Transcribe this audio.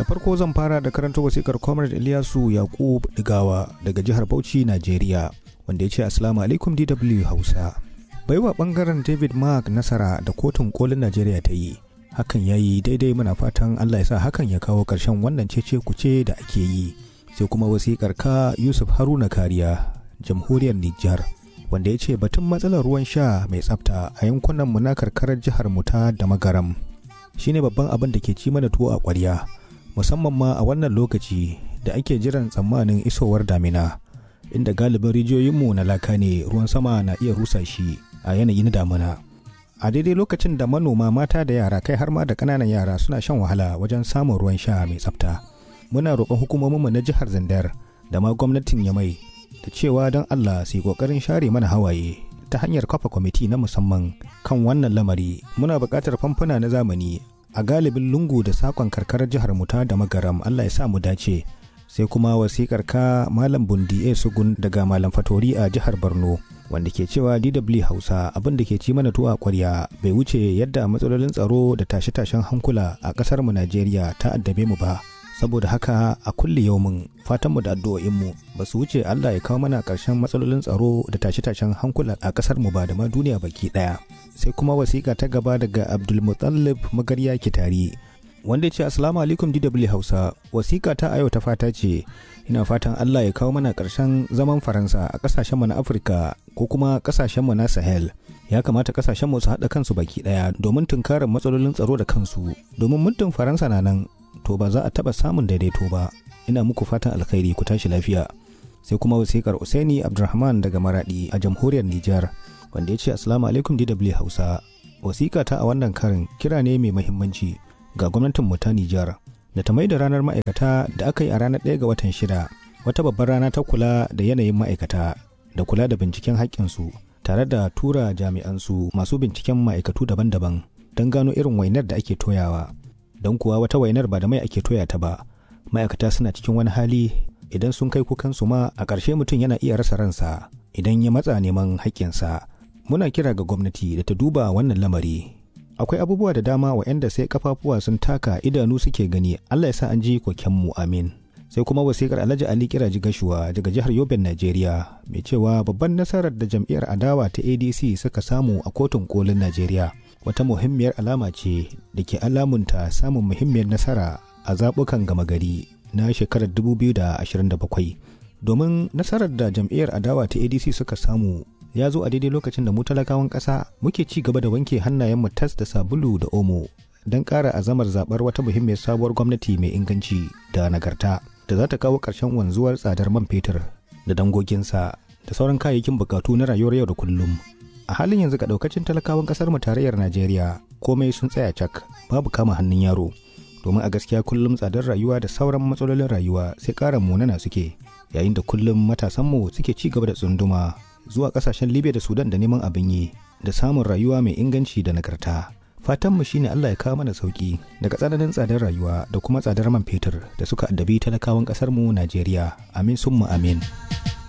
da farko zan fara da karanta wasikar comrade Ilyasu Yakub Digawa daga jihar Bauchi, Najeriya, wanda ya ce Assalamu alaikum DW Hausa. Baiwa bangaren David Mark nasara da kotun kolin Najeriya ta yi. Hakan ya yi daidai muna fatan Allah ya sa hakan ya kawo ƙarshen wannan cece kuce da ake yi. Sai kuma wasikar ka Yusuf Haruna Kariya, jamhuriyar Nijar, wanda ya ce batun matsalar ruwan sha mai tsafta a yankunan mu na karkarar jihar mu ta da magaram. Shine babban abin da ke ci mana tuwo a ƙwarya. musamman ma a wannan lokaci da ake jiran tsammanin isowar damina inda galibin rijiyoyinmu na laka ne ruwan sama na iya rusa shi a yanayin damina a daidai lokacin da manoma mata da yara kai har ma da ƙananan yara suna shan wahala wajen samun ruwan sha mai tsafta muna roƙon hukumominmu na jihar zandar da ma gwamnatin yamai da cewa don allah su yi ƙoƙarin share mana hawaye ta hanyar kafa kwamiti na musamman kan wannan lamari muna buƙatar famfuna na zamani a galibin lungu da sakon karkarar jihar muta da magaram Allah ya sa mu dace sai kuma wasikar ka malam bundi a sugun daga malam fatori a jihar borno wanda ke cewa dw hausa abin da ke ci mana tuwa kwarya bai wuce yadda matsalolin tsaro da tashe-tashen hankula a kasar mu najeriya ta addabe mu ba saboda haka a kulle yaumin fatanmu da addu'o'inmu ba su wuce allah ya kawo mana ƙarshen matsalolin tsaro da tashe-tashen hankula a kasar mu ba da ma duniya baki ɗaya sai kuma wasiƙa ta gaba daga abdulmutallib magarya kitari wanda ya ce assalamu alaikum dw hausa wasiƙa ta ayo ta fata ce ina fatan allah ya kawo mana ƙarshen zaman faransa a ƙasashenmu na afirka ko kuma ƙasashenmu na sahel ya kamata ƙasashenmu su haɗa kansu baki ɗaya domin tunkarar matsalolin tsaro da kansu domin muddin faransa na nan to ba za a taɓa samun daidaito ba ina muku fatan alkhairi ku tashi lafiya sai kuma wasiƙar usaini abdulrahman daga maradi a jamhuriyar nijar wanda ya ce assalamu alaikum dw hausa wasiƙa ta a wannan karin kira ne mai mahimmanci ga gwamnatin mu ta nijar da ta mai da ranar ma'aikata da aka yi a ranar ɗaya ga watan shida wata babbar rana ta kula da yanayin ma'aikata da kula da binciken haƙƙinsu tare da tura jami'ansu masu binciken ma'aikatu daban-daban don gano irin wainar da ake toyawa don kuwa wata wainar ba da mai ake toya ta ba ma'aikata suna cikin wani hali idan sun kai kukansu ma a ƙarshe mutum yana iya rasa ransa idan ya matsa neman haƙƙinsa muna kira ga gwamnati da ta duba wannan lamari akwai abubuwa da dama waɗanda sai kafafuwa sun taka idanu suke gani allah ya sa an ji kokenmu amin sai kuma wasikar alhaji ali kiraji gashuwa daga jihar yoben najeriya mai cewa babban nasarar da jam'iyyar adawa ta adc suka samu a kotun kolin najeriya wata muhimmiyar alama ce da ke alamunta samun muhimmiyar nasara a zaɓukan gama gari na shekarar 2027 domin nasarar da jam'iyyar adawa ta adc suka samu ya zo a daidai lokacin da mu talakawan ƙasa muke ci gaba da wanke hannayenmu tas da sabulu da omo don ƙara azamar zaɓar wata muhimmiyar sabuwar gwamnati mai inganci da nagarta da za ta kawo ƙarshen wanzuwar tsadar man fetur da dangoginsa da sauran kayayyakin bukatu na rayuwar yau da kullum a halin yanzu ga ɗaukacin talakawan ƙasar mu tarayyar najeriya komai sun tsaya cak babu kama hannun yaro domin a gaskiya kullum tsadar rayuwa da sauran matsalolin rayuwa sai ƙara munana suke yayin da kullum matasanmu suke ci gaba da tsunduma zuwa kasashen libya da sudan da neman abin yi da samun rayuwa mai inganci da nagarta fatanmu shine allah ya kawo mana sauki daga tsananin tsadar rayuwa da kuma tsadar man fetur da suka addabi talakawan kasarmu najeriya amin summa amin